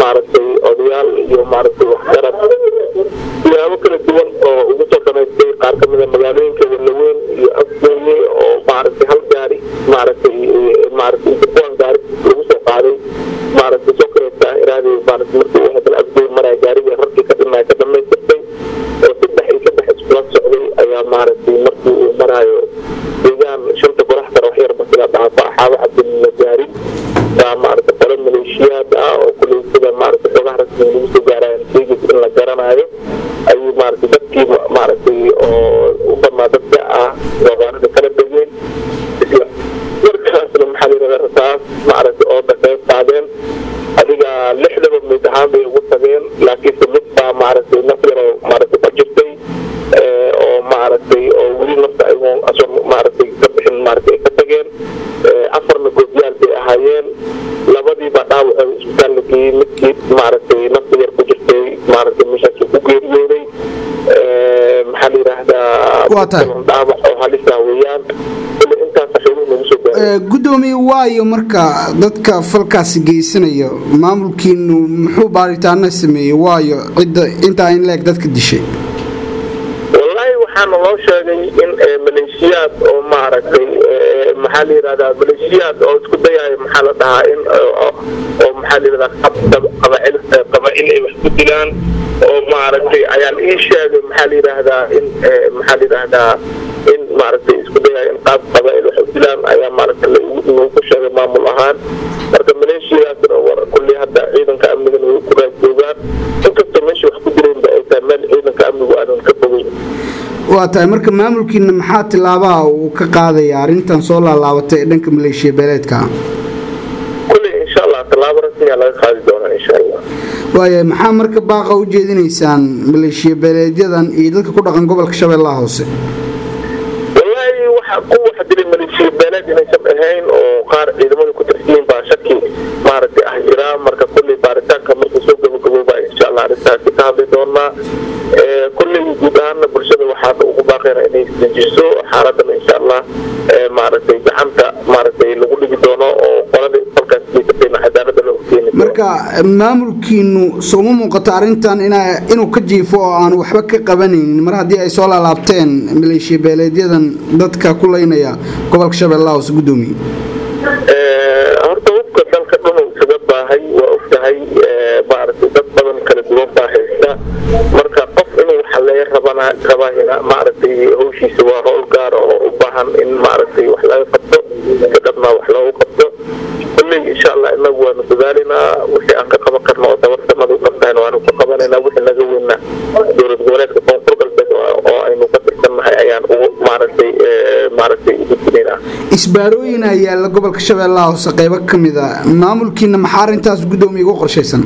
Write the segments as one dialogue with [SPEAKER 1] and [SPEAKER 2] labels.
[SPEAKER 1] maaragtay odayaal iyo maaragtay waxgarad siyaabo kala duwan oo ugu soo dhamaystay qaar kamida magaalooyinka walaweyn iyo afgooye oo maaragtay hal gaari maaragtay maaragtay kuwan gaari lagu soo qaaday maaragtay soo kareeta iraadi maaragtay markii uu hadal afgooye maraya gaarigii rarkii ka dhimaya ka dhamaystirtay oo saddex iyo saddex iskula socday ayaa maaragtay markii uu maraayo deegaan shanta qorax kale wax yarba sila dhaafo axaabo cabdilla gaarin baa maaragtay qolo maleeshiyaad ah oo kuley sida maaragtay xogaha rasmiga lagu soo gaaraayan sheegis in la garanayo ayuu maaragtay dadkii maaragtay oo u badnaa dadka ah goobaanada kala degeen isla markaasna maxaa layidhahdaa rasaas maaragtay oo dhaqeyb qaadeen adiga lixdaba mid ahaan bay ugu tageen laakiinse mid baa maaragtay naf yaroo maaragtay ka jirtay oo maaragtay oo weli nafta ayagoo asoo maaragtay ka bixin maaragtay ay ka tageen afarna goobyaal bay ahaayeen labadiiba dhaawaca isbitaal la geeyey midkii maaragtay nafta yar ku jirtay maaragtay meeshaas ku geeriyooday maxaa la yidhaahdaa dhaawac oo halisa weeyaan intaas xooluhu nagu soo gaaray
[SPEAKER 2] gudoomiye waayo marka dadka falkaasi geysanayo maamulkiinu muxuu baaritaano sameeyey waayo cidda intaa in leeg dadka dishay
[SPEAKER 1] wallaahi waxaana loo sheegay in maleeshiyaad oo maaragtay maxaa la yidhahdaa maleeshiyaad oo isku dayayo maxaa la dhahaa in oo maxaa la yidhahdaa qabacil qabacil ay wax ku dilaan oo maaragtay ayaan ii sheegay maxaa la yidhaahdaa in maxaa la yidhaahdaa in maaragtay isku dayayo in qaab qabacil wax u dilaan ayaa maaragtay lagu ku sheegay maamul ahaan marka maleeshiyadaasna war kulli hadda ciidanka amnigana way ku raajoogaan inkastoo meesha wax ku dilaynba ay tahay meel ciidanka amnigu aanan ka fogeyn
[SPEAKER 2] waa tahay marka maamulkiina maxaa tilaabaha uu ka qaadaya arrintan soo laalaabatay ee dhanka maleeshiya beeleedka
[SPEAKER 1] kulli insha allah tallaabo rasmiya laga qaadi doonaa insha allah
[SPEAKER 2] waaya maxaa marka baaqa u jeedinaysaan maleeshiya beeleedyadan iyo dadka ku dhaqan gobolka shabeellaha hoose
[SPEAKER 1] wallaahi waxa ku wax dilay maleeshiya beeleed inaysan ahayn oo qaar ciidamada ku tirsiyin baa shaki maaragtay ah jira marka kulli baaritaanka markuu soo gabagabooba insha allah arrintaasi ka hadli doonaa kulley guud ahaana bulshada waxaana ugu baaqayna inay isdejiso xaaladana insha allah maaragtay gacanta maaragtay lagu dhigi doono oo qolada falkaas geysatayna cadaalada loo keeni
[SPEAKER 2] marka maamulkiinu sooma muuqato arrintan inuu ka jiifo oo aan waxba ka qabanaynin mar haddii ay soo laalaabteen maleeshiya beeleedyadan dadka ku leynaya gobolka shabeellaha hoose gudoomiye
[SPEAKER 1] horta hubka dalka dhunu isaga baahay waa ogtahay maaragtay dad badan kala duwan baa haysta marka qof inuu xaleeyo rabana rabahina maaragtay hawshiisa waa howl gaara oo u baahan in maaragtay wax laga qabto si dhabna wax loogu qabto kulley insha allah inagu waanu dadaalinaa wixii aan ka qaban karno oo dabarsanada u qabtahayna waanu ka qabanaynaa wixii naga weyna dowlad goboleedka koonfur galbeed oo aynu ka tirsannahay ayaan ugu maaragtay maaragtay ugudbinaynaa
[SPEAKER 2] isbaarooyin ayaa yaalla gobolka shabeellaha hoose qaybo ka mid a maamulkiina maxaa arrintaas gudoomiye uga qorshaysan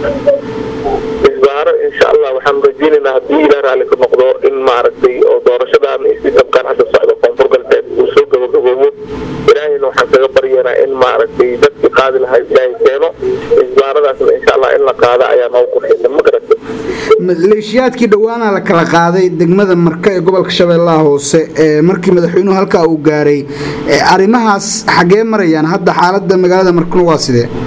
[SPEAKER 1] isbaaro insha allah waxaan rajeynaynaa haddii ilaah raalli ka noqdo in maaragtay oo doorashadan sistamkan hadda socdo koonfur galbeed uu soo gabagaboobo ilaahayna waxaan kaga baryaynaa in maaragtay dadkii qaadi lahaa ilaahay keeno isbaaradaasna insha allah in la qaado ayaa noogu qorshaysan ma garata
[SPEAKER 2] maleeshiyaadkii dhowaana la kala qaaday degmada marka ee gobolka shabeellaha hoose ee markii madaxweynuhu halkaa uu gaaray arrimahaas xaggee marayaan hadda xaaladda magaalada markuna waa sidee